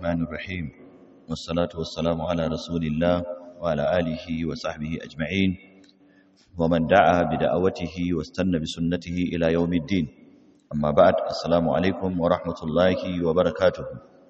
الرحمن الرحيم والصلاة والسلام على رسول الله وعلى آله وصحبه أجمعين ومن دعا بدعوته واستنى بسنته إلى يوم الدين أما بعد السلام عليكم ورحمة الله وبركاته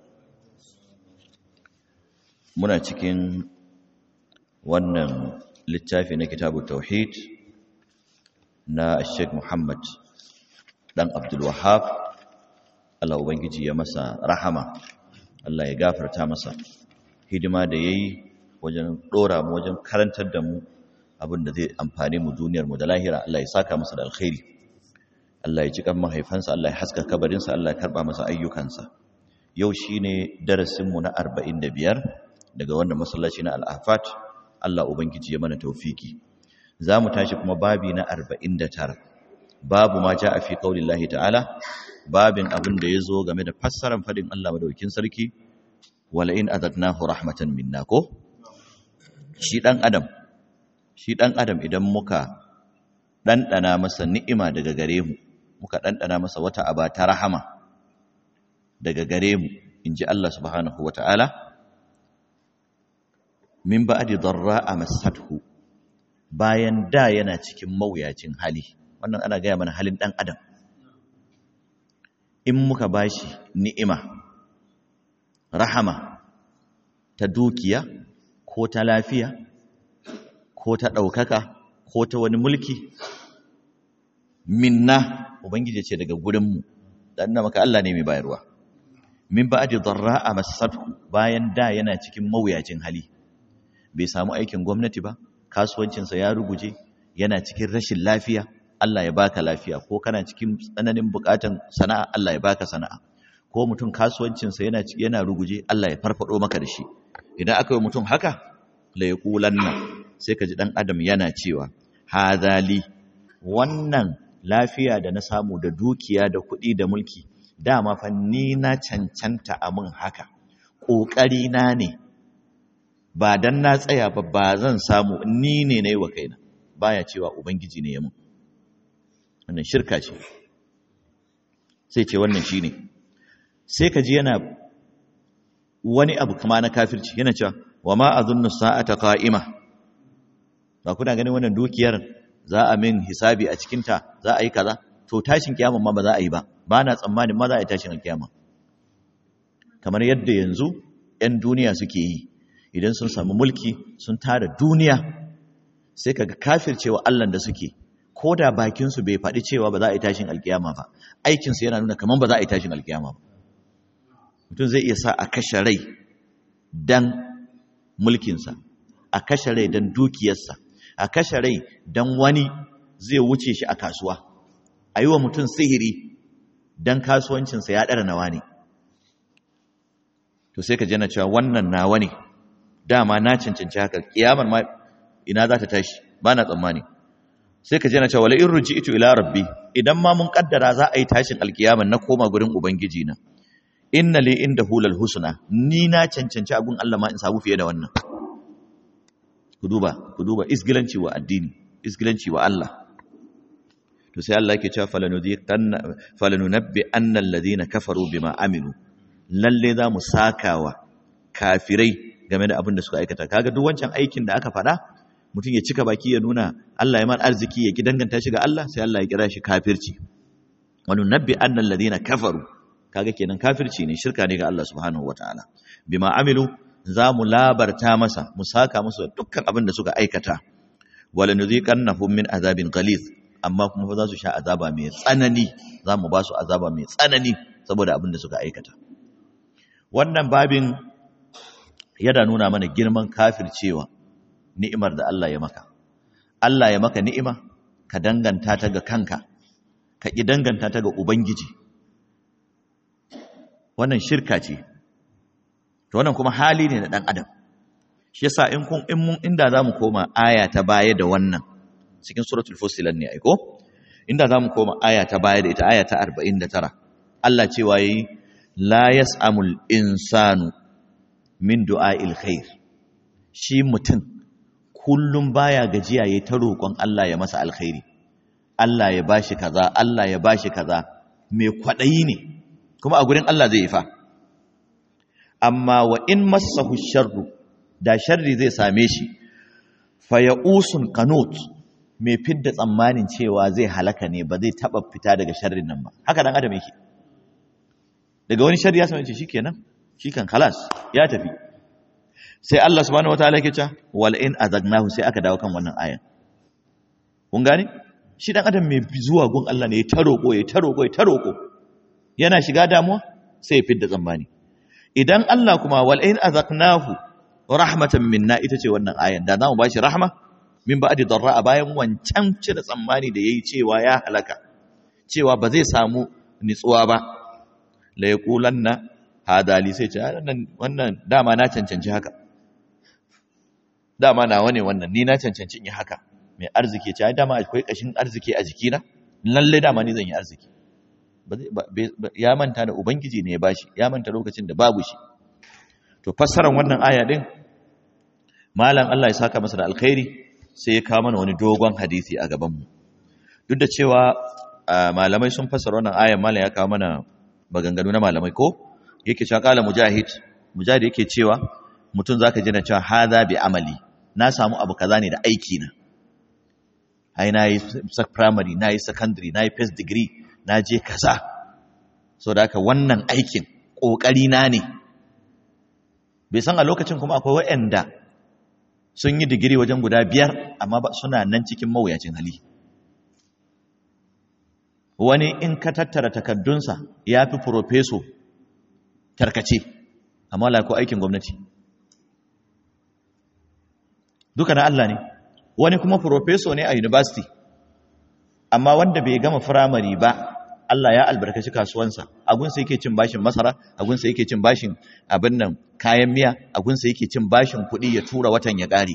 muna cikin wannan littafi na kitabu tauhid na Sheikh Muhammad dan Abdul Wahhab Allah ubangiji ya masa rahama Allah ya gafarta masa hidima da yayi wajen dora mu wajen karantar da mu abin da zai amfane mu duniyar mu da lahira Allah ya saka masa da alkhairi Allah ya ji kan mahaifansa Allah ya haska kabarinsa Allah ya karba masa ayyukansa yau shine darasin mu na 45 daga wannan masallaci na Al-Afat Allah ubangiji ya mana tawfiki zamu tashi kuma babi na 49 babu ma jaa fi qaulillahi ta'ala babin abin da yazo game da fassarar fadin Allah madaukakin sarki wala in azadnahu rahmatan minna ko shi dan adam shi dan adam idan muka dandana masa ni'ima daga gare mu muka dandana masa wata aba ta rahama daga gare mu inji Allah subhanahu wataala min ba'di darra'a massathu bayan da yana cikin mawuyacin hali wannan ana gaya mana halin dan adam in muka bashi ni'ima rahama ta dukiya ko ta lafiya ko ta ɗaukaka ko ta wani mulki minna ubangiji ce daga gurinmu da ina maka Allah ne mai bayarwa min ba'di darra'a massathu bayan da yana cikin mawuyacin hali bai samu aikin gwamnati ba kasuwancinsa ya ruguje yana cikin rashin lafiya Allah ya baka lafiya ko kana cikin tsananin bukatan sana'a Allah ya baka sana'a ko mutum kasuwancinsa yana yana ruguje Allah ya farfado maka da shi idan aka yi mutum haka la yaqulanna sai ka ji dan adam yana cewa hadali wannan lafiya da na samu da dukiya da kuɗi da mulki dama fa ni na cancanta a mun haka ƙoƙari na ne ba dan na tsaya ba ba zan samu ni ne na yi wa kaina baya cewa ubangiji ne ya mun wannan shirka ce sai ce wannan shi ne sai ka ji yana wani abu kama na kafirci yana cewa wa ma a zunnu sa'ata qa'ima ba kuna ganin wannan dukiyar za a min hisabi a cikinta za a yi kaza to tashin kiyama ma ba za a yi ba ba na tsammanin ma za a yi tashin kiyama kamar yadda yanzu 'yan duniya suke yi idan sun samu mulki sun tara duniya sai kaga kafircewa Allah da suke ko da bakinsu bai faɗi cewa ba za a yi tashin alkiyama ba aikinsu yana nuna kamar ba za a yi tashin alkiyama ba mutum zai iya sa a kashe rai dan mulkinsa a kashe rai dan dukiyarsa a kashe rai dan wani zai wuce shi a kasuwa a yi wa mutum sihiri dan kasuwancinsa ya ɗara nawa ne to sai ka jana cewa wannan nawa ne dama na cancanci haka kiyamar ma ina za ta tashi ba na tsammani sai ka je na cewa in ruji'tu ila rabbi idan ma mun kaddara za a yi tashin alkiyama na koma gurin ubangiji na inna li indahu lal husna ni na cancanci abun Allah ma in samu fiye da wannan ku duba ku duba isgilanci wa addini isgilanci wa Allah to sai Allah yake cewa falanudhiqanna falanunabbi anna alladhina kafaru bima amilu lalle za mu sakawa kafirai game da abin da suka aikata kaga duk wancan aikin da aka faɗa mutum ya cika baki ya nuna Allah ya mar arziki ya ki danganta shi ga Allah sai Allah ya kira shi kafirci wani nabbi annal ladina kafaru kaga kenan kafirci ne shirka ne ga Allah subhanahu wataala bima amilu za mu labarta masa mu saka musu dukkan abin da suka aikata wala nuziqannahum min azabin ghalith amma kuma fa za su sha azaba mai tsanani za mu ba su azaba mai tsanani saboda abin da suka aikata wannan babin yana nuna mana girman kafircewa ni'imar da Allah ya maka Allah ya maka ni'ima ka danganta ta ga kanka ka ki danganta ta ga ubangiji wannan shirka ce to wannan kuma hali ne na dan adam shi yasa in kun in mun inda zamu koma aya ta baya da wannan cikin suratul fusilat ne aiko inda zamu koma aya ta baya da ita aya ta 49 Allah cewa yayi la yas'amul insanu min du'a'il khair shi mutum kullum baya gajiya yayin ta roƙon Allah ya masa alkhairi Allah ya bashi kaza Allah ya bashi kaza mai kwadayi ne kuma a gurin Allah zai yi fa amma wa in massahu sharru da sharri zai same shi fa ya'usun qanut mai fidda tsammanin cewa zai halaka ne ba zai taba fita daga sharrin nan ba haka dan adam yake daga wani sharri ya same shi shikenan shikan khalas ya tafi sai Allah subhanahu wataala yake cewa wal in azagnahu sai aka dawo kan wannan ayan kun gane shi dan adam mai zuwa gun Allah ne ya ta roƙo ya ta roƙo ya ta roƙo yana shiga damuwa sai ya fidda tsammani idan Allah kuma wal in azaqnahu rahmatan minna ita ce wannan ayan da zamu bashi rahma min ba'di darra bayan wancan cire tsammani da yayi cewa ya halaka cewa ba zai samu nitsuwa ba la yaqulanna hadali sai ce wannan wannan dama na cancanci haka dama nawa ne wannan ni na cancanci in yi haka mai arziki ce ai dama akwai kashin arziki a jikina lalle dama ni zan yi arziki ya manta da ubangiji ne ya bashi ya manta lokacin da babu shi to fassarar wannan aya din malam Allah ya saka masa da alkhairi sai ya kawo mana wani dogon hadisi a gaban mu duk da cewa malamai sun fassara wannan aya malam ya kawo mana maganganu na malamai ko yake cewa kala mujahid mujahid yake cewa mutum zaka ji na cewa hadha bi amali na samu abu kaza ne da aiki na ai na yi primary na yi secondary na yi first degree na je kaza so da haka wannan aikin ƙoƙari na ne bai san a lokacin kuma akwai waɗanda sun yi digiri wajen guda biyar amma suna nan cikin mawuyacin hali wani in ka tattara takaddunsa ya fi profeso tarkace amma lako aikin gwamnati duka na Allah ne wani kuma profeso ne a university amma wanda bai gama firamare ba Allah ya albarkaci kasuwansa agunsa yake cin bashin masara agunsa yake cin bashin abin nan kayan miya agunsa yake cin bashin kuɗi ya tura watan ya ƙare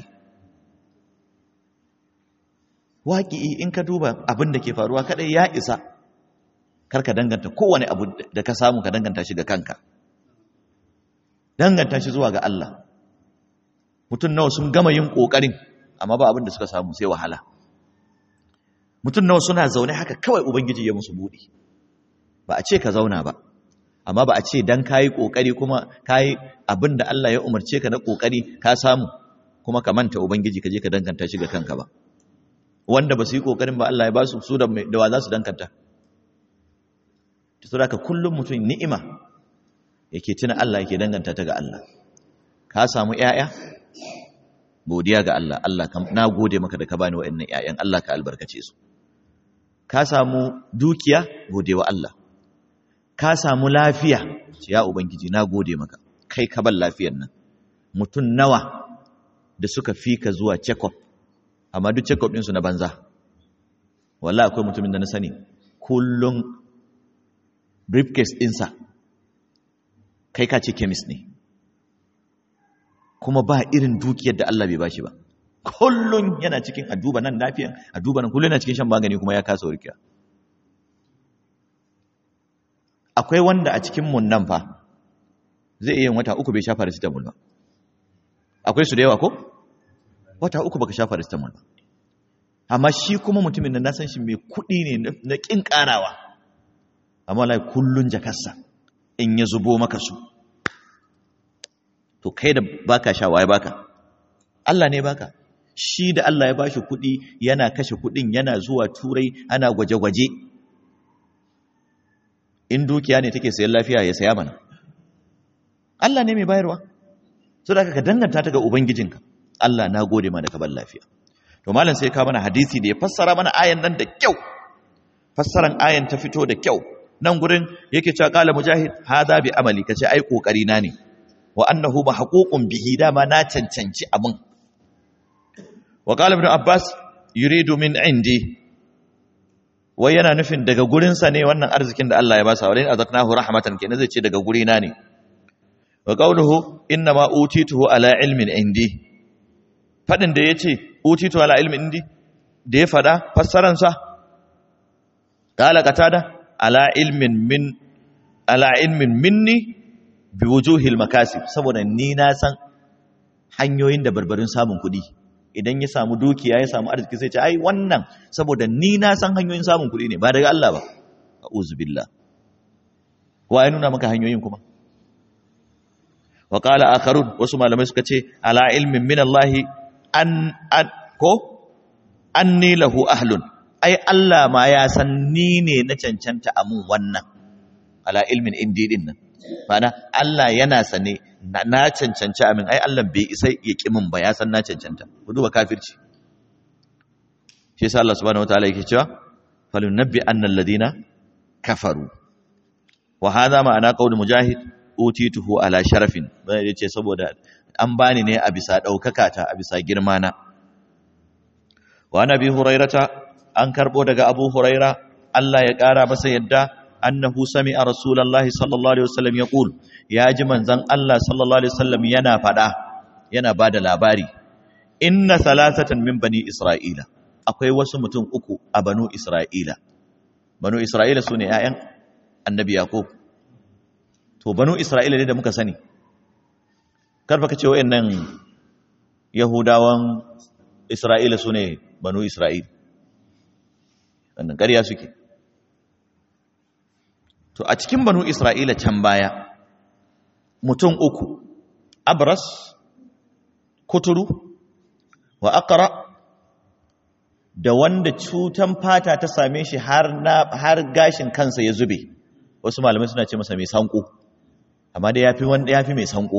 waƙi in ka duba abin da ke faruwa kaɗai ya isa karka danganta kowane abu da ka samu ka danganta shi ga kanka danganta shi zuwa ga Allah mutum nawa sun gama yin ƙoƙarin amma ba abin da suka samu sai wahala mutum nawa suna zaune haka kawai ubangiji ya musu buɗi ba a ce ka zauna ba amma ba a ce dan kayi ƙoƙari kuma kayi abin da Allah ya umarce ka na ƙoƙari ka samu kuma ka manta ubangiji ka je ka danganta shi ga kanka ba wanda ba su yi ƙoƙarin ba Allah ya ba su su da wa za su danganta ta saboda kullum mutum ni'ima yake tuna Allah yake danganta ta ga Allah ka samu ƴaƴa godiya ga Allah Allah na gode maka da ka bani wa'annan ƴaƴan Allah ka albarkace su ka samu dukiya gode wa Allah ka samu lafiya ya ubangiji na gode maka kai ka ban lafiyar nan mutum nawa da suka fi ka zuwa check-up amma duk check-up ɗinsu na banza wallahi akwai mutumin da na sani kullum briefcase ɗinsa kai ka ce chemist ne kuma ba irin dukiyar da Allah bai bashi ba kullun yana cikin a duba nan lafiyan a duba nan kullun yana cikin shan magani kuma ya kasa warkewa akwai wanda a cikin mun nan fa zai iya wata uku bai sha paracetamol ba akwai su da yawa ko wata uku baka sha paracetamol ba amma shi kuma mutumin da na san shi mai kuɗi ne na kin karawa amma wallahi kullun jakarsa in ya zubo maka su to kai da baka sha waye baka Allah ne baka shi da Allah ya bashi kuɗi yana kashe kuɗin yana zuwa turai ana gwaje-gwaje in dukiya ne take sayan lafiya ya saya mana Allah ne mai bayarwa so da ka danganta ta ga ubangijinka Allah na gode ma da ka bar lafiya to malam sai ka mana hadisi da ya fassara mana ayan nan da kyau fassaran ayan ta fito da kyau nan gurin yake cewa qala mujahid hada bi amali kace ai kokari na ne wa annahu mahququn bihi dama na cancanci abin wa qala ibn abbas yuridu min indi wai yana nufin daga gurin sa ne wannan arzikin da Allah ya basa walain azaqnahu rahmatan kenan zai ce daga guri na ne wa qawluhu inna ma utituhu ala ilmin indi fadin da yace utitu ala ilmin indi da ya fada fassaran sa qala qatada ala ilmin min ala ilmin minni bi wujuhil makasib saboda ni na san hanyoyin da barbarin samun kuɗi idan ya samu dukiya ya samu arziki sai ce ai wannan saboda ni na san hanyoyin samun kuɗi ne ba daga Allah ba a'udhu billah wa ya nuna maka hanyoyin kuma wa qala akharun wasu malamai suka ce ala ilmin min Allah an an ko anni lahu ahlun ai Allah ma ya san ni ne na cancanta a mun wannan ala ilmin indi din nan ma'ana Allah yana sane na cancanci amin ai Allah bai isa ya ki min ba ya san na cancanta ku duba kafirci shi yasa Allah subhanahu wataala yake cewa falunabbi annal ladina kafaru wa hadha ma'ana qaul mujahid utituhu ala sharafin bai yace saboda an bani ne a bisa daukaka ta a bisa girma na wa nabi hurairata an karbo daga abu huraira Allah ya kara masa yadda annahu sami'a rasulullahi sallallahu alaihi wasallam yaqul ya ji manzon Allah sallallahu alaihi wasallam yana fada yana bada labari inna salasatan min bani isra'ila akwai wasu mutum uku a banu isra'ila banu isra'ila sune ƴaƴan annabi yaqub to banu isra'ila ne da muka sani karfa kace wayannan yahudawan isra'ila sune banu isra'ila wannan ƙarya suke to a cikin banu isra'ila can baya mutum uku abras kuturu wa aqra da wanda cutan fata ta same shi har na har gashin kansa ya zube wasu malamai suna ce masa mai sanko amma dai yafi wanda yafi mai sanko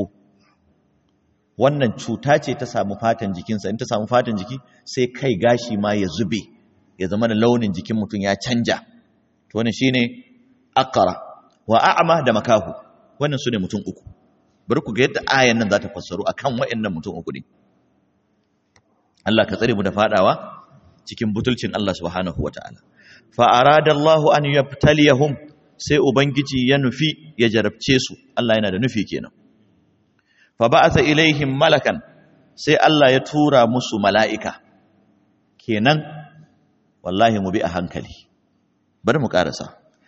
wannan cuta ce ta samu fatan jikinsa in ta samu fatan jiki sai kai gashi ma ya zube ya zama da launin jikin mutum ya canja to wannan shine aqra wa a'ma da makahu wannan sune mutum uku bari ku ga yadda ayan nan za ta fassaru akan waɗannan mutum uku ne Allah ka tsare mu da fadawa cikin butulcin Allah subhanahu wataala fa arada Allah an yabtaliyahum sai ubangiji ya nufi ya jarabce su Allah yana da nufi kenan fa ba'atha ilaihim malakan sai Allah ya tura musu mala'ika kenan wallahi mu bi a hankali bari mu karasa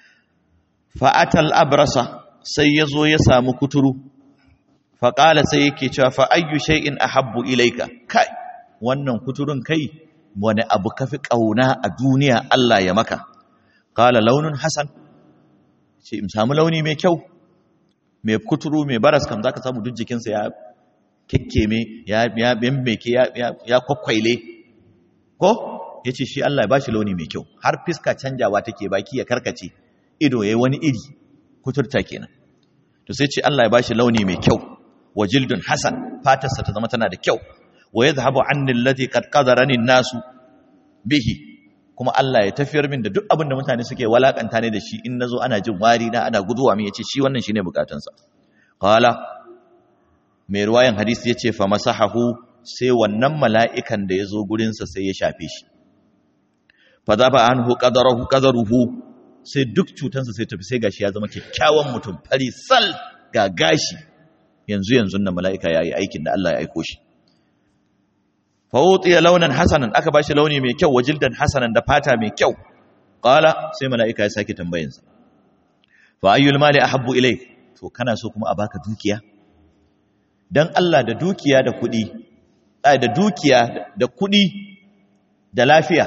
fa'atal abrasa sai ya zo ya samu kuturu faƙala sai yake cewa fa'ayyu shay'in a habbu ilaika kai wannan kuturun kai wani abu kafi ƙauna a duniya Allah ya maka ƙala launin hasan ce in samu launi mai kyau mai kuturu mai baras kam za ka samu duk jikinsa ya kekkeme ya bembeke ya kwakwaile ko ya ce shi Allah ya ba shi launi mai kyau har fiska canjawa take baki ya karkace ido yayi wani iri kuturta kenan to sai ce Allah ya bashi launi mai kyau wa jildun hasan fatarsa ta zama tana da kyau wa yadhhabu anni alladhi qad qadarani nasu bihi kuma Allah ya tafiyar min da duk abin da mutane suke walakanta ne da shi in nazo ana jin wari na ana guduwa min yace shi wannan shine bukatunsa qala mai ruwayan hadisi yace fa masahahu sai wannan mala'ikan da yazo gurin sa sai ya shafe shi fa zaba anhu qadarahu qadaruhu sai duk cutansa sai tafi sai gashi ya zama kyakkyawan mutum fari sal ga gashi yanzu yanzu nan mala'ika ya yi aikin da Allah ya aiko shi fawutiya launan hasanan aka bashi launi mai kyau wajildan hasanan da fata mai kyau qala sai mala'ika ya sake tambayinsa fa ayyul mali ahabbu ilay to kana so kuma a baka dukiya dan Allah da dukiya da kuɗi da dukiya da kuɗi da lafiya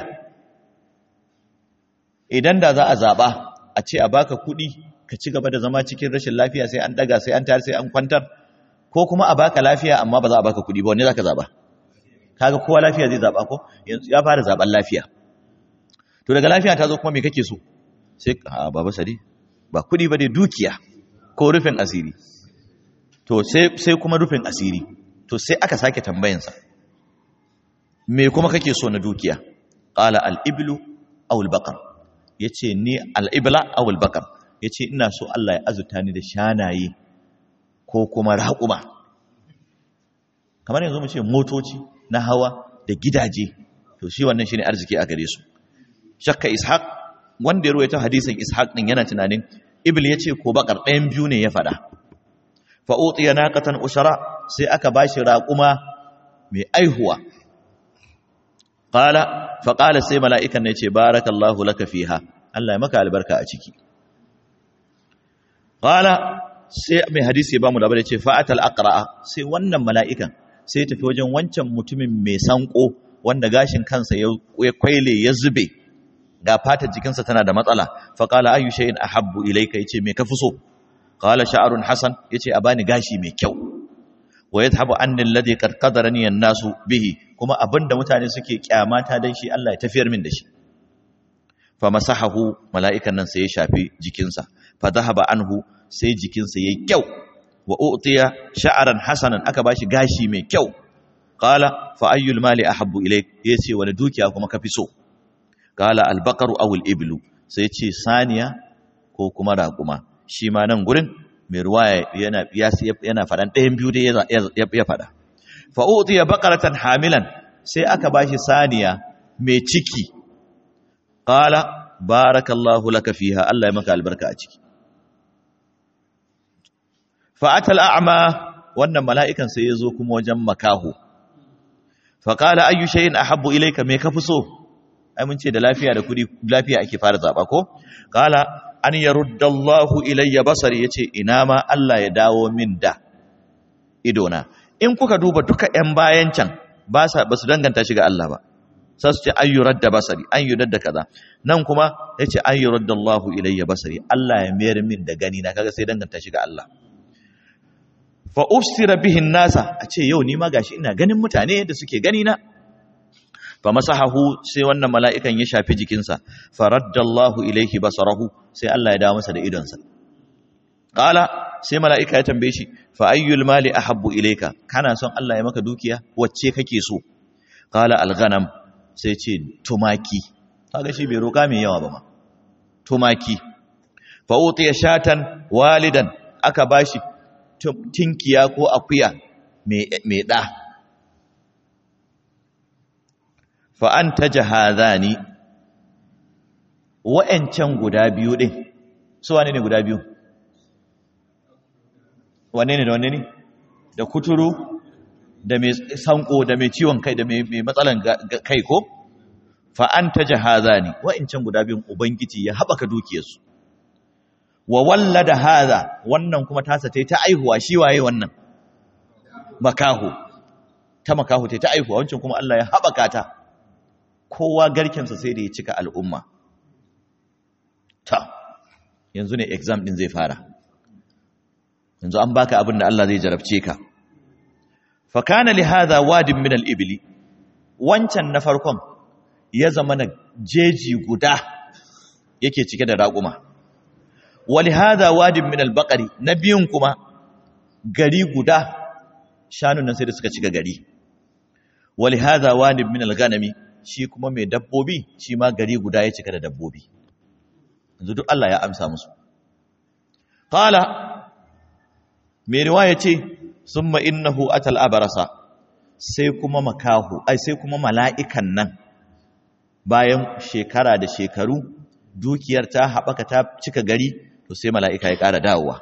idan da za a zaɓa a ce a baka kuɗi ka ci gaba da zama cikin rashin lafiya sai an daga sai an tayar sai an kwantar ko kuma a baka lafiya amma ba za a baka kuɗi ba wanne za ka zaɓa kaga kowa lafiya zai zaɓa ko ya fara zaɓen lafiya to daga lafiya ta zo kuma me kake so sai a baba sadi ba kuɗi ba dai dukiya ko rufin asiri to sai sai kuma rufin asiri to sai aka sake tambayansa me kuma kake so na dukiya qala al-iblu aw al-baqar ya ce ni al'ibla awul bakar ya ce ina so Allah ya azuta ni da shanaye ko kuma raƙuma kamar yanzu mu ce motoci na hawa da gidaje to shi wannan shi ne arziki a gare su shakka ishaq wanda ya ruwaita hadisin ishaq ɗin yana tunanin ibil ya ce ko bakar ɗayan biyu ne ya faɗa fa'uti ya naƙatan ushara sai aka ba shi raƙuma mai aihuwa Ƙala, faƙala sai mala'ikan ne ce, Barakallahu laka fiha, Allah ya maka albarka a ciki. Ƙala, sai mai hadisi ya ba mu labar ya ce, Fa'atal aqra'a sai wannan mala'ikan sai tafi wajen wancan mutumin mai sanko wanda gashin kansa ya kwaile ya zube, ga fatar jikinsa tana da matsala, faƙala ayu shay'in ahabbu ilaika ya ce, Me ka fi so? Ƙala sha'arun Hassan ya ce, A bani gashi mai kyau. wa yadhhabu anni alladhi qad qadarani an-nasu bihi kuma abinda mutane suke kyamata dan shi Allah ya tafiyar min da shi fa masahahu mala'ikan nan sai ya shafi jikinsa fa dhahaba anhu sai jikinsa yayi kyau wa utiya sha'ran hasanan aka bashi gashi mai kyau qala fa ayyul mali ahabbu ilayk yace wani dukiya kuma kafi so qala al-baqaru aw al-iblu sai ce saniya ko kuma raƙuma shi ma nan gurin mai ruwa yana yana faɗan ɗayan biyu dai ya faɗa fa utiya baqaratan hamilan sai aka bashi saniya mai ciki qala barakallahu laka fiha Allah ya maka albarka a ciki fa atal a'ma wannan mala'ikan sai ya zo kuma wajen makaho fa qala ayyu shay'in ahabbu ilayka me kafi so ai mun ce da lafiya da kudi lafiya ake fara zaba ko qala an yaruddallahu ilayya basari yace ina ma Allah ya dawo min da idona in kuka duba duka ƴan bayan can ba sa basu danganta shi ga Allah ba sai su ce an yuradda basari an yuradda kaza nan kuma yace an yuruddallahu ilayya basari Allah ya mayar min da gani na kaga sai danganta shi ga Allah fa ufsira bihin nasa a ce yau ni ma gashi ina ganin mutane da suke gani na fa masahahu sai wannan mala'ikan ya shafi jikinsa faraddallahu ilaihi basarahu sai Allah ya dawo masa da idonsa qala sai mala'ika ya tambaye shi fa ayyul mali ahabbu ilayka kana son Allah ya maka dukiya wacce kake so qala alghanam sai ce tumaki kaga shi bai roka mai yawa ba ma tumaki fa utiya shatan walidan aka bashi tinkiya ko akuya mai ɗa fa'an ta jahazani wa'yancan guda biyu ɗin su wane ne guda biyu wane ne da wane ne da kuturu da mai sanko da mai ciwon kai da mai matsalan kai ko fa'an ta jahazani wa'yancan guda biyun ubangiji ya haɓaka dukiyarsu wa wallada hadha wannan kuma tasa tai ta aihuwa shi waye wannan makahu ta makahu tai ta aihuwa wancan kuma Allah ya habaka ta kowa garken sa sai da ya cika al'umma ta yanzu ne exam din zai fara yanzu an baka abin da Allah zai jarabce ka fa kana li hadha wadin min al-ibli wancan na farkon ya zama na jeji guda yake cike da raƙuma wali hada wadin min albaqari na biyun kuma gari guda shanun nan sai da suka cika gari wali hada wadin min alganami shi kuma mai dabbobi shi ma gari guda ya cika da dabbobi yanzu duk Allah ya amsa musu qala mai riwaya ce summa innahu atal abarasa sai kuma makahu ai sai kuma mala'ikan nan bayan shekara da shekaru dukiyar ta haɓaka ta cika gari to sai mala'ika ya ƙara dawowa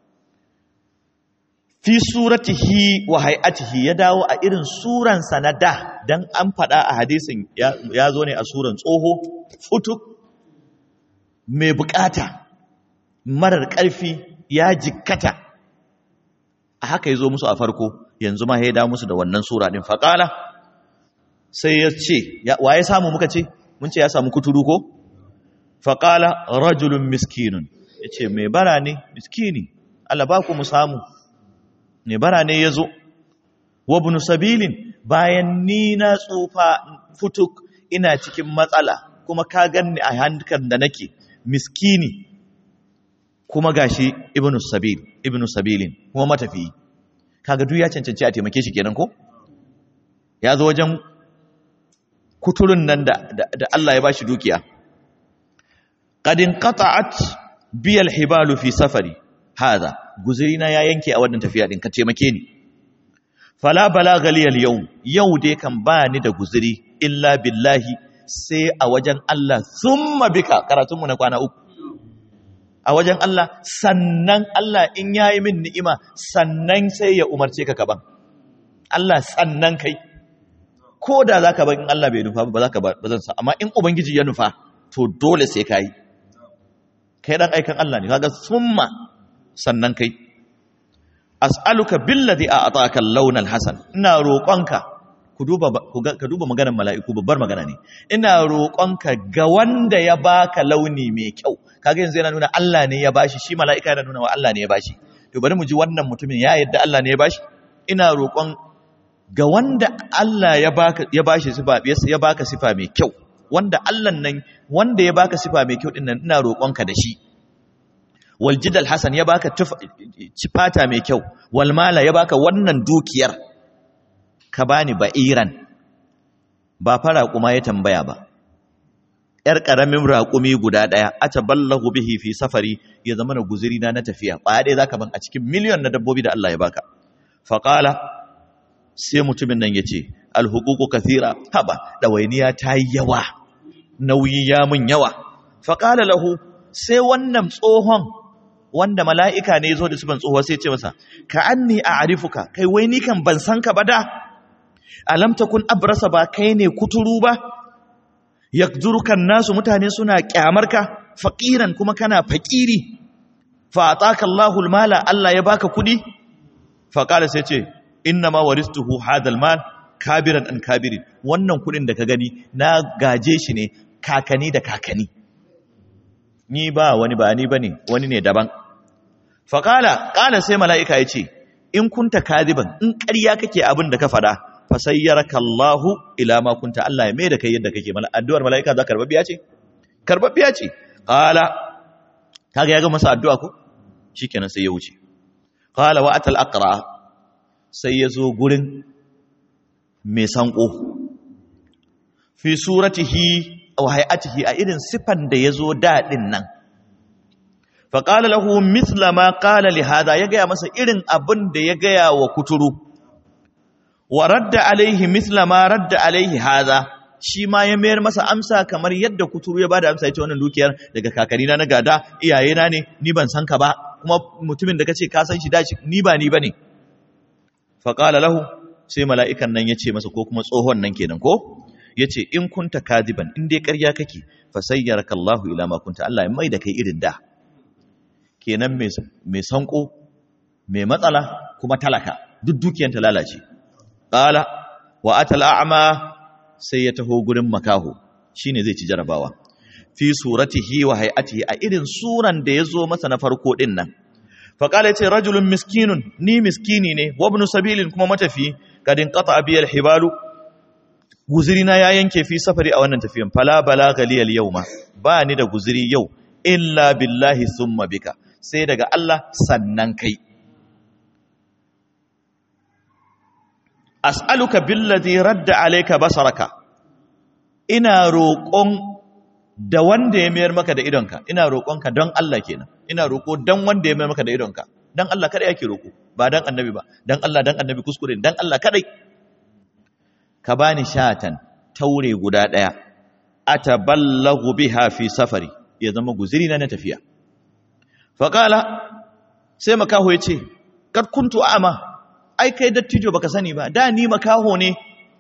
fi suratihi wa hay'atihi ya dawo a irin suransa na da dan an faɗa a hadisin ya zo ne a suran tsoho futuk mai bukata marar ƙarfi ya jikkata a haka ya zo musu a farko yanzu ma ya dawo musu da wannan sura ɗin faƙala sai ya ce wa ya samu muka ce mun ce ya samu kuturu ko faƙala rajulun miskinun ya ce mai bara ne miskini Allah ba ku mu samu mai bara ne ya zo wabnu sabilin bayan ni na tsufa futuk ina cikin matsala kuma ka ganni a hankan da nake miskini kuma gashi ibnu sabil ibnu sabilin kuma matafiyi kaga duk ya cancanci a taimake shi kenan ko ya zo wajen kuturun nan da, da, Allah ya bashi dukiya qadin qata'at biyal hibalu fi safari hada guzurina ya yanke a wannan tafiya din ka taimake ni fala balagha li al yau dai kan ba ni da guzuri illa billahi sai a wajen Allah thumma bika karatun mu na kwana uku a wajen Allah sannan Allah in yayi min ni'ima sannan sai ya umarce ka kaban Allah sannan kai ko da zaka bar in Allah bai nufa ba zaka ba zan sa amma in ubangiji ya nufa to dole sai kai kai dan aikan Allah ne kaga summa sannan kai as'aluka billadhi a'taka al-lawn al-hasan ina roƙonka ku duba ka duba maganar mala'iku babbar magana ne ina roƙonka ga wanda ya baka launi mai kyau kaga yanzu yana nuna Allah ne ya bashi shi mala'ika yana nuna wa Allah ne ya bashi to bari mu ji wannan mutumin ya yadda Allah ne ya bashi ina roƙon ga wanda Allah ya baka ya bashi sifa ya baka sifa mai kyau wanda Allah nan wanda ya baka sifa mai kyau din nan ina roƙonka da shi wal jidal hasan ya baka fata mai kyau wal mala ya baka wannan dukiyar ka bani ba'iran ba fara kuma ya tambaya ba ‘yar ƙaramin raƙumi guda ɗaya, a ballahu bihi fi safari ya zama na guziri na na tafiya, ƙwaya ɗaya za ka ban a cikin miliyon na dabbobi da Allah ya baka. Faƙala, sai mutumin nan ya ce, alhukuku kathira, haba, ɗawainiya ta yi yawa, nauyi ya mun yawa. Faƙala lahu, sai wannan tsohon wanda mala'ika ne zo da sifan tsohuwa sai ce masa, ka an ni a arifuka, kai wai ni kan ban san ka ba da, alam takun abrasa ba kai ne kuturu ba, yakzurukan nasu mutane suna kyamarka faqiran kuma kana fakiri fa ataka Allahul mala Allah ya baka kudi fa qala sai ce inna ma waristuhu hadal mal kabiran an kabiri wannan kudin da ka gani na gaje shi ne kakani da kakani ni ba wani ba ni bane wani ne daban fa qala qala sai malaika ya ce in kunta kadiban in ƙarya kake abin da ka faɗa fasayyaraka Allahu ila ma kunta Allah ya mai da kai yadda kake mala addu'ar malaika za karbabbiya ce karbabbiya ce qala kaga ya ga masa addu'a ko shikenan sai ya wuce qala wa atal aqra sai ya zo gurin mai sanko fi suratihi aw hay'atihi a irin sifan da yazo dadin nan fa qala lahu mithla ma qala li hada ya ga masa irin abin da ya ga wa kuturu wa radda alaihi misla ma radda alaihi haza shi ma ya mayar masa amsa kamar yadda kuturu ya bada amsa ya ce wannan dukiyar daga kakanina na gada iyayena ne ni ban san ka ba kuma mutumin da kace ka san shi dace ni ba ni bane fa qala lahu sai mala'ikan nan ya ce masa ko kuma tsohon nan kenan ko yace in kunta kadiban in dai ƙarya kake fa sayyaraka Allahu ila ma kunta Allah ya mai da kai irin da kenan mai sanko mai matsala kuma talaka duk dukiyar ta lalace Ƙala wa atal a'ma sai ya taho gurin makaho shine zai ci jarabawa fi suratihi wa hay'atihi a irin suran da ya zo masa na farko din nan fa qala yace rajulun miskinun ni miskini ne wa ibn sabilin kuma matafi kadin qata bi hibalu guzirina ya yanke fi safari a wannan tafiyan fala balagha li al-yawma ba ni da guziri yau illa billahi thumma bika sai daga Allah sannan kai as'aluka billadhi radda alayka basaraka ina roƙon da wanda ya mayar maka da idonka ina roƙonka don Allah kenan ina roƙo don wanda ya mayar maka da idonka don Allah kada yake roƙo ba don annabi ba don Allah don annabi kuskure don Allah kadai ka bani shatan taure guda daya ataballahu biha fi safari ya zama guziri na na tafiya faqala sai makaho yace kad kuntu a'ma ai kai dattijo baka sani ba da ni makaho ne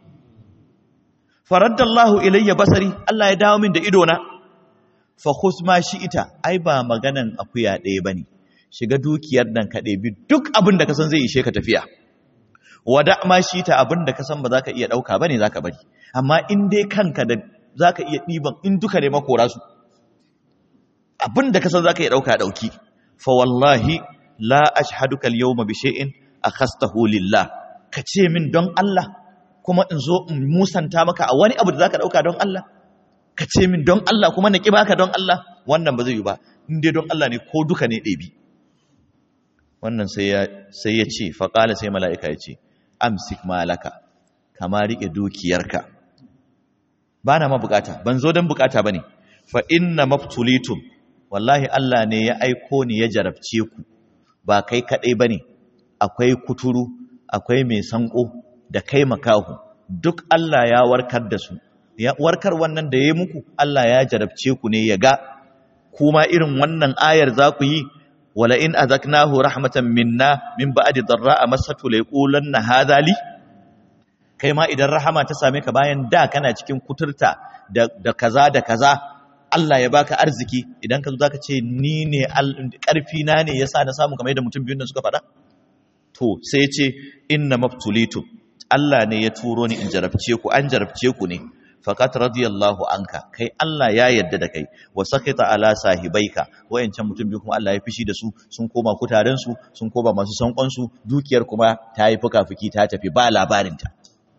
faraddallahu ilayya basari Allah ya dawo min da ido na fa khus ma ita. ai ba maganan akuya ɗaya bane shiga dukiyar nan ka ɗebi duk abin da ka san zai ishe ka tafiya wada ma ita abin da ka san ba za ka iya ɗauka bane za ka bari amma in dai kanka da za ka iya ɗiban in duka ne makora su abin da ka san za ka iya ɗauka ɗauki fa wallahi la ashhaduka al-yawma bi shay'in akhastahu lillah ka ce min don Allah kuma in zo in musanta maka a wani abu da zaka dauka don Allah ka ce min don Allah kuma na ki baka don Allah wannan ba zai yi ba in dai don Allah ne ko duka ne ɗebi wannan sai ya sai ya ce fa qala sai mala'ika ya ce amsik malaka kama rike dukiyarka bana ma bukata ban zo don bukata bane fa inna maftulitum wallahi Allah ne ya aiko ni ya jarabce ku ba kai kadai bane akwai kuturu akwai mai sanko da kai makahu duk Allah ya warkar da su ya warkar wannan da yayi muku Allah ya jarabce ku ne ya ga kuma irin wannan ayar za ku yi wala in azaknahu rahmatan minna min ba'di darra'a masatu la yaqulanna hadha li kai ma idan rahama ta same ka bayan da kana cikin kuturta da, da kaza da kaza Allah ya baka arziki idan ka zo zaka ce ni ne karfi na ne yasa na samu kamar yadda mutum biyun nan suka faɗa to sai ce inna maftulitu Allah ne ya turo ni in jarabce ku an jarabce ku ne faqat radiyallahu anka kai Allah ya yarda da kai wa sakita ala sahibaika wayancan mutum biyu kuma Allah ya fishi da su sun koma kutaren su sun koma masu sankon su dukiyar kuma ta yi fuka-fuki ta tafi ba labarin ta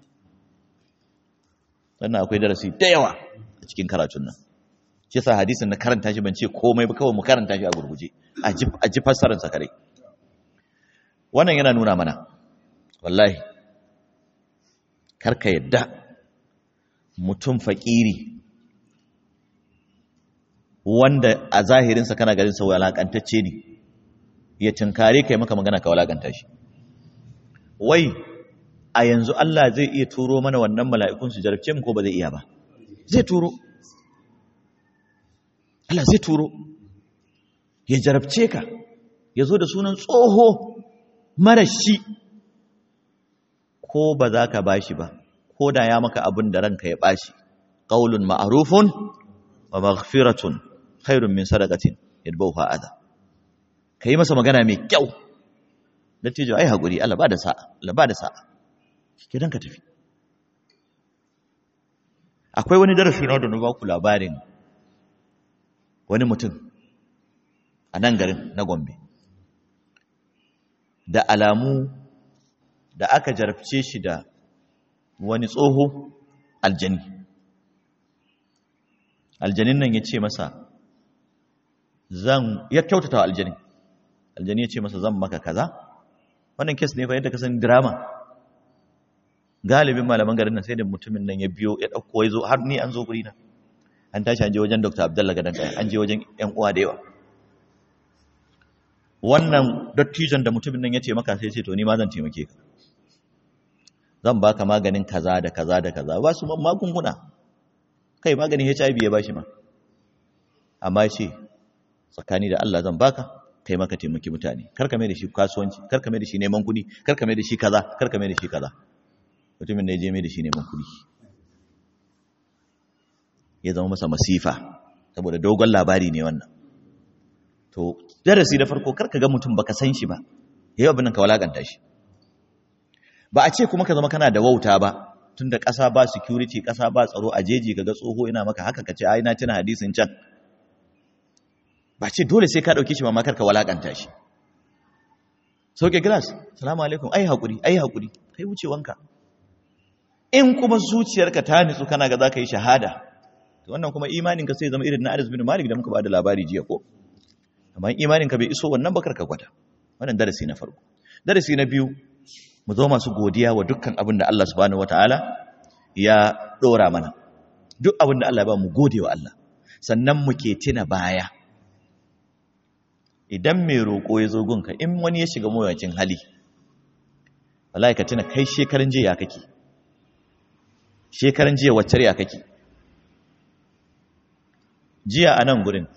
sannan akwai darasi da yawa a cikin karatun nan shi yasa hadisin na karanta shi ban ce komai ba kawai mu karanta shi a gurguje a ji fassarar sa kare wannan yana nuna mana wallahi karka yadda mutum fakiri wanda a zahirinsa kana garin sa walakantacce ne ya tunkare kai maka magana ka walakanta shi wai a yanzu Allah zai iya turo mana wannan mala'ikun su jarabce mu ko ba zai iya ba zai turo Allah zai turo ya jarabce ka ya zo da sunan tsoho mara shi ko ba za ka ba shi ba ko da ya maka abin da ranka ya bashi qaulun ma'rufun wa maghfiratun khairun min sadaqatin yadbauha adha kai masa magana mai kyau dattijo ai hakuri Allah ba da sa'a Allah ba da sa'a kidan ka tafi akwai wani darasi na da na ba ku labarin wani mutum a nan garin na Gombe da alamu da aka jarabce shi da wani tsoho aljani aljanin nan ya ce masa zan ya kyautata wa aljanin aljani ya ce masa zan maka kaza wannan kes ne fa yadda ka san drama galibin malaman garin nan sai da mutumin nan ya biyo ya dauko ya zo har ni an zo guri na an tashi an je wajen Dr. Abdullah gadan kai an je wajen ƴan uwa da yawa wannan dattijon da mutumin nan ya ce maka sai ce to ni ma zan taimake ka zan baka maganin kaza da kaza da kaza ba su magunguna kai maganin HIV ya bashi ma amma ce tsakani da Allah zan baka kai maka taimaki mutane kar ka mai da shi kasuwanci kar ka mai da shi neman kuɗi kar ka mai da shi kaza kar ka mai da shi kaza mutumin da ya je mai da shi neman kuɗi ya zama masa masifa saboda dogon labari ne wannan to darasi da farko kar ka ga mutum baka san shi ba yayi abin nan ka walakanta shi ba a ce kuma ka zama kana da wauta ba tunda ƙasa ba security ƙasa ba tsaro a jeji kaga tsoho ina maka haka kace ai na tuna hadisin can ba ce dole sai ka dauke shi ba makar ka walakanta shi sauke glass salamu alaikum ai hakuri ai hakuri kai wucewanka in kuma zuciyarka ta nitsu kana ga zaka yi shahada to wannan kuma imanin ka sai zama irin na Anas bin Malik da muka ba da labari jiya ko amma imanin ka bai iso wannan bakar ka gwada wannan darasi na farko darasi na biyu mu zo masu godiya wa dukkan abin da Allah subhanahu wataala ya dora mana duk abin da Allah ya ba mu gode wa Allah sannan mu ke tuna baya idan mai roƙo ya zo gunka in wani ya shiga mawuyacin hali wallahi ka tuna kai shekaran jiya ya kake shekaran jiya wacce ya kake jiya a nan gurin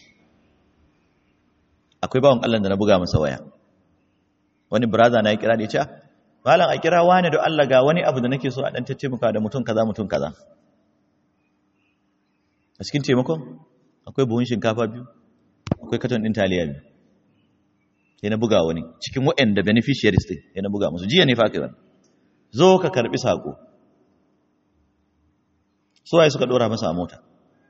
akwai bawan Allah da na buga masa waya wani brother na ya kira da ya ce malam a kira wani da Allah ga wani abu da nake so a dan taimaka da mutum kaza mutum kaza a cikin taimakon akwai buhun shinkafa biyu akwai katon din taliya biyu sai na buga wani cikin waɗanda beneficiaries din sai na buga musu jiya ne fa kai wannan zo ka karbi sako so ai suka dora masa a mota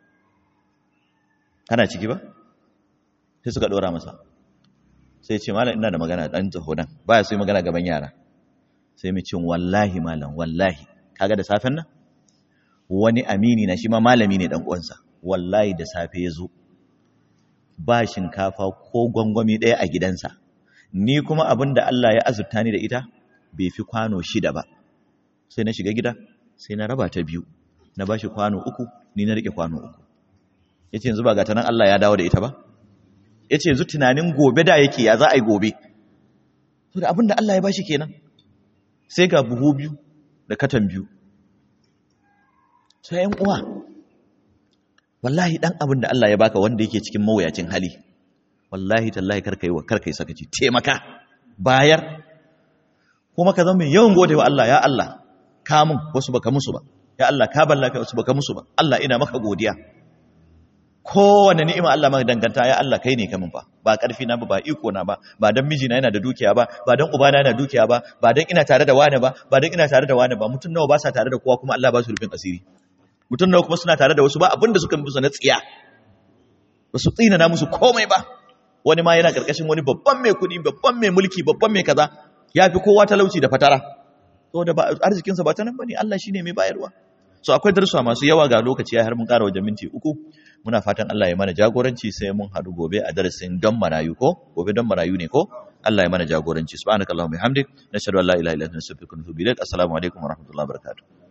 kana ciki ba sai suka dora masa sai ce malam ina da magana dan taho nan baya so yi magana gaban yara sai mu cin wallahi malam wallahi kaga da safen nan wani amini na shi ma malami ne dan uwansa wallahi da safe ya zo ba shinkafa ko gwangwami ɗaya a gidansa ni kuma abin da Allah ya azurta ni da ita bai fi kwano shida ba sai na shiga gida sai na raba ta biyu na ba shi kwano uku ni na rike kwano uku ya ce yanzu ba gata nan Allah ya dawo da ita ba ya ce yanzu tunanin gobe da yake ya za a yi gobe so da abin da Allah ya ba shi kenan sai ga buhu biyu da katan biyu sai yan uwa wallahi dan abin da Allah ya baka wanda yake cikin mawuyacin hali wallahi tallahi karka yi wa karka yi sakaci taimaka bayar kuma ka zama mai yawan gode wa Allah ya Allah ka mun wasu baka musu ba ya Allah ka ballaka wasu baka musu ba Allah ina maka godiya kowane ni'ima Allah maka danganta ya Allah kai ne ka mun fa ba karfi na ba ba iko na ba ba dan mijina yana da dukiya ba ba dan ubana yana dukiya ba ba dan ina tare da wani ba ba dan ina tare da wani ba mutum nawa ba sa tare da kowa kuma Allah ba su rufin asiri mutum nawa kuma suna tare da wasu ba abin da suka musu na tsiya ba su tsina na musu komai ba wani ma yana karkashin wani babban mai kuɗi babban mai mulki babban mai kaza ya fi kowa talauci da fatara saboda ba arzikinsa ba ta nan bane Allah shine mai bayarwa so akwai darussa masu yawa ga lokaci ya har mun ƙara wajen minti uku muna fatan Allah ya mana jagoranci sai mun haɗu gobe a darasin don marayu ko gobe don marayu ne ko Allah ya mana jagoranci subhanakallahumma bihamdik nashhadu an la ilaha illa anta nastaghfiruka wa natubu ilaik assalamu alaikum wa rahmatullahi wa barakatuh